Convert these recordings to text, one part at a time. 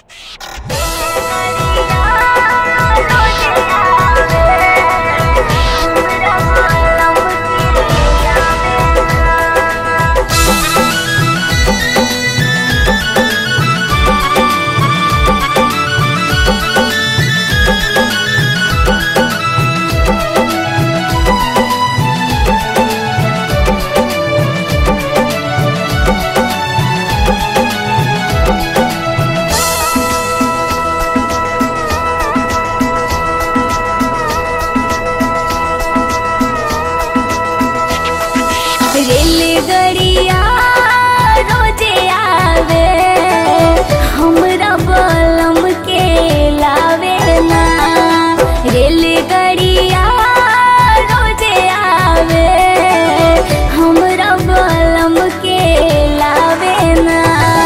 रेलगड़िया रोजे आवे हमरा बलम के लावे ना रेलगड़िया रोजे आवे हमरा बलम के लावे ना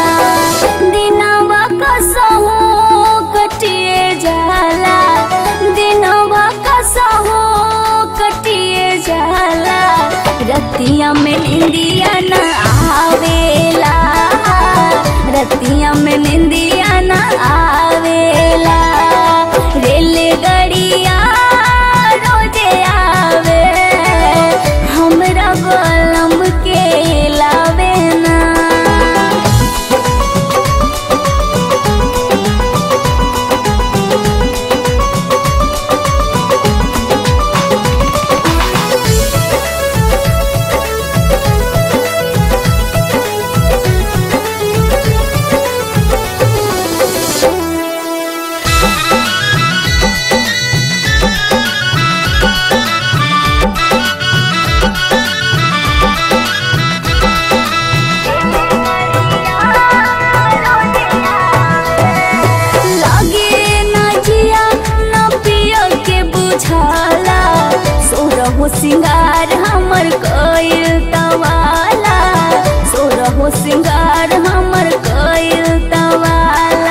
दिनवा कसहू कटिए जाला दिनवा कसहू कटिए जाला रतिया में निंदिया न आवेला रतिया में निंदिया न आवेला रेलगड़िया रोजे आवे हमरा बलम के लावे ना लागे ना जिया ना पिया के बुझाला सोरहो सिंगार हमर कइल तवाला सोरहो सिंगार हमर कइल तवाला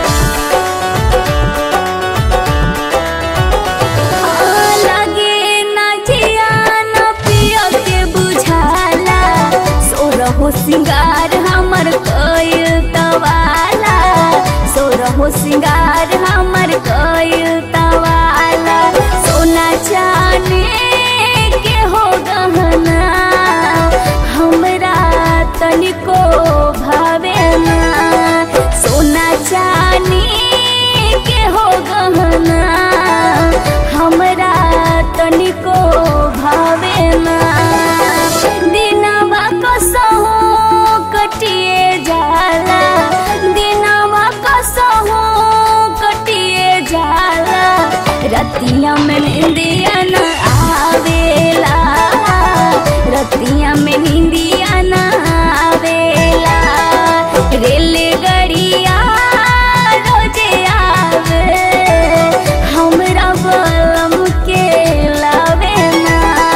आ, लागे ना जिया ना पिया के बुझाला सोरहो सिंगार हमर कइल तवाला सोरहो सिंगार हमर कइल तवाला सोना चाने के हो गहना हमरा तनिको भावे ना सोना चानी के हो गहना हमरा तनिको भावे ना दिनवा कसहू कटिए जाला दिनवा कसहू कटिए जाला रतिया में निंदिया न आवेला रतिया में निंदिया न आवेला रेलगड़िया रोजे आवे हमरा बलम के लावे ना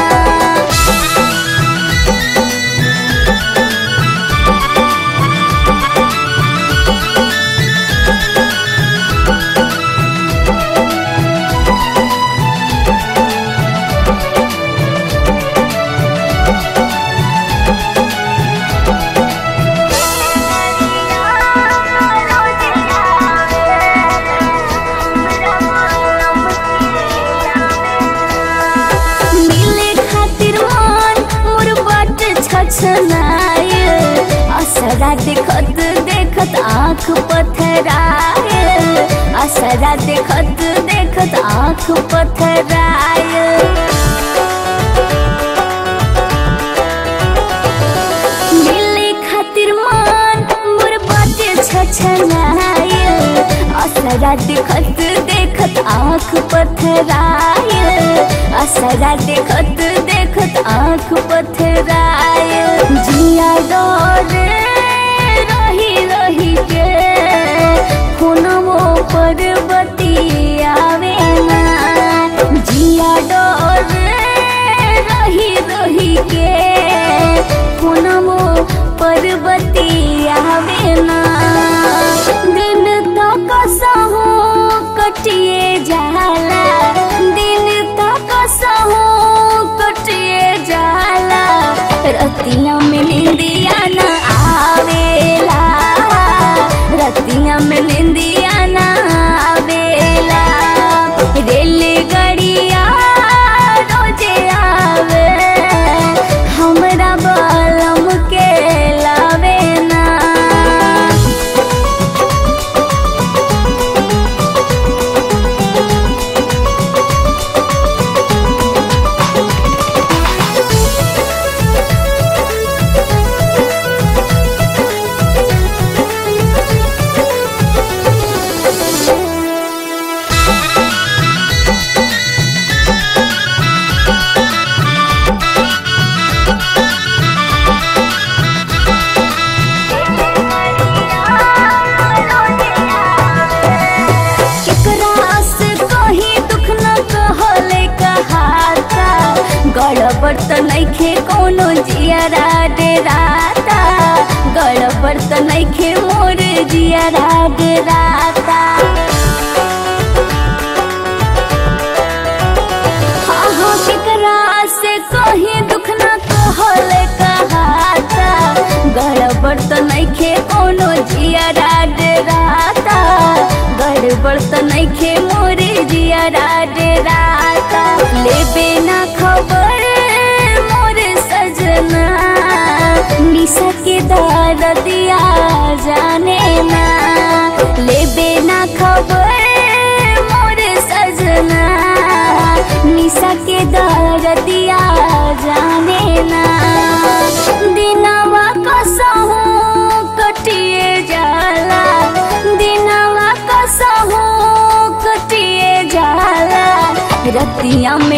मिले खातिर मन मोर बट छछनाए असरा देखत देखत आँख पथराए असरा देखत देखत आँख पथराए मिले खातिर मन मोर बाटे छछनाए असरा देखत देखत आँख पथराए असरा देखत देखत आँख पथराए जिया डर रही रही के फोनवो पर बतियावे ना जिया डर रही रही के फोनवो पर बतियावे ना दिन तो कसहू कटिए जाला दिन तो कसहू कटिए जाला रतिया में निंदिया न आवेला रतिया में निंदिया गड़बड़ त नइखे कोनो जियरा डेराता गड़बड़ त नइखे मोर जियरा डेराता हाँ हाँ केकरा से कहीं दुख ना कहल कहाता गड़बड़ त नइखे कोनो जियरा डेराता गड़बड़ त नइखे मोर जियरा डेराता लेबे ना खबर मोर सजना निशा के दर दिया जाने ना लेबे ना खबर मोर सजना निशा के दर दिया जाने ना दिनवा कसहू कटिए जाला दिनवा कसहू कटिए जाला रतिया में